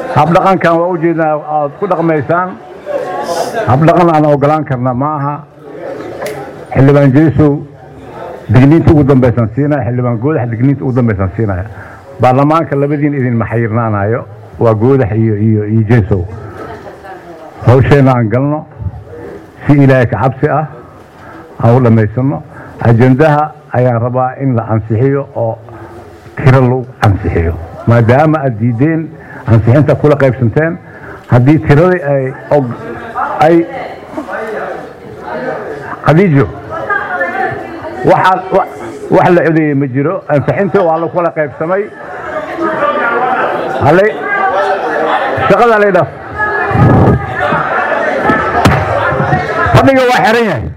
habdhaqankan waa ujeednaa aad ku dhaqmaysaan habdhaqan aan ogolaan karna ma aha xildhibaan jeesow digniinta ugu dambaysan siinaya xildhibaan goodax digniinta ugu dambaysan siinaya baarlamaanka labadiin idin maxayirnaanayo waa goodax iyo iyo iyo jeesow hawsheenna aan galno si ilaahay ka cabsi ah aan u dhammaysano ajendaha ayaan rabaa in la ansixiyo oo tiro lagu ansixiyo maadaama aad diideen ansixinta kula qaybsanteen haddii tiradii ay ay khadiijo waxaad wax la codeeyey ma jiro ansixintii waa la kula qaybsamay halay shaqada halay dhaf fadhiga waa xiran yahay